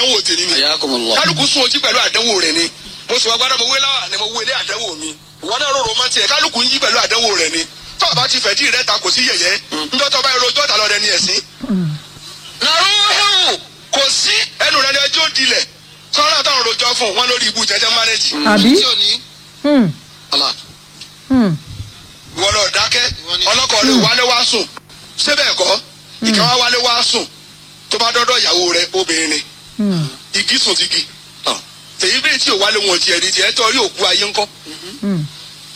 àdánwò tèmi ni Ayakumullah. kálukú sún ojú pẹ̀lú àdánwò rẹ̀ ni mo sì wá gbádùn mo wé láwà ni mo wé ilé àdánwò mi ìwọ náà rọrùn mọ́ tiẹ̀ kálukú ń yí pẹ̀lú àdánwò rẹ̀ ni tó o bá ti fẹ̀dí rẹ̀ ta kò sí yẹ̀yẹ́ njọ́ tó o bá yẹ rojọ́ ta lọ rẹ ni ẹ̀sìn. nàrúhù kò sí ẹnu rẹ ni ẹjọ́ dilẹ̀ sọ́nà táwọn rojọ́ fún wọn lórí ibu jẹjẹ mánéjì. Àbí? tí ò ní Hmm. Allah. Hmm. ìwọ lọ dákẹ́ Ìwọ ni- ọlọ́kọ̀ rẹ̀ wálé wá sùn síbẹ̀ kọ́ ìkan wá wálé wá sùn tó bá dọ́dọ̀ ìyàwó rẹ̀ obìnrin ni Hmm. igi sùn ti gi tèyí bẹ́ẹ̀ tí ò wálé wọn tiẹ̀ di tiẹ̀ tọ́ rí òkú ayé ńkọ́. Hmm.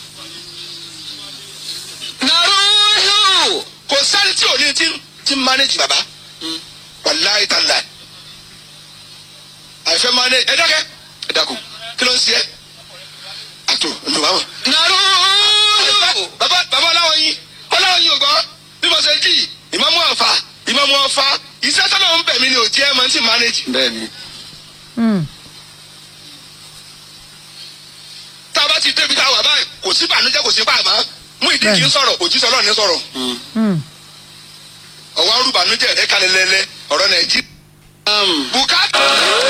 nàrúhù kò sáré tí ò ní tí tí ń mánéjì bàbá wàláyé tá láì àìfẹ́ mánéjì ẹ dákẹ́ ẹ dákun kí ló ń ṣe ẹ́ àtò ǹdùn báwọn. nàrúhù bàbá bàbá ọláwọ̀ yín ọláwọ̀ yín ò gbọ́ bí mo ṣe jí ìmọ̀mú ọ̀fà ìmọ̀mú ọ̀fà iṣẹ́ tọ́lọ̀ ń bẹ̀ mí ni ò jẹ́ ẹ̀ máa ń tí mánéjì. Bẹ́ẹ̀ni. Hmm. tá a bá ti débi tá a wà báyìí kò sí bànújẹ́ kò sí pàmò mú ìdí kì í sọ̀rọ̀ òjíṣẹ́ ọlọ́run ní sọ̀rọ̀ Hmm. ọ̀wá rúbànújẹ́ rẹ̀ kalẹ̀ lẹ́lẹ́ ọ̀rọ̀ nàìjíríà. bùkátà.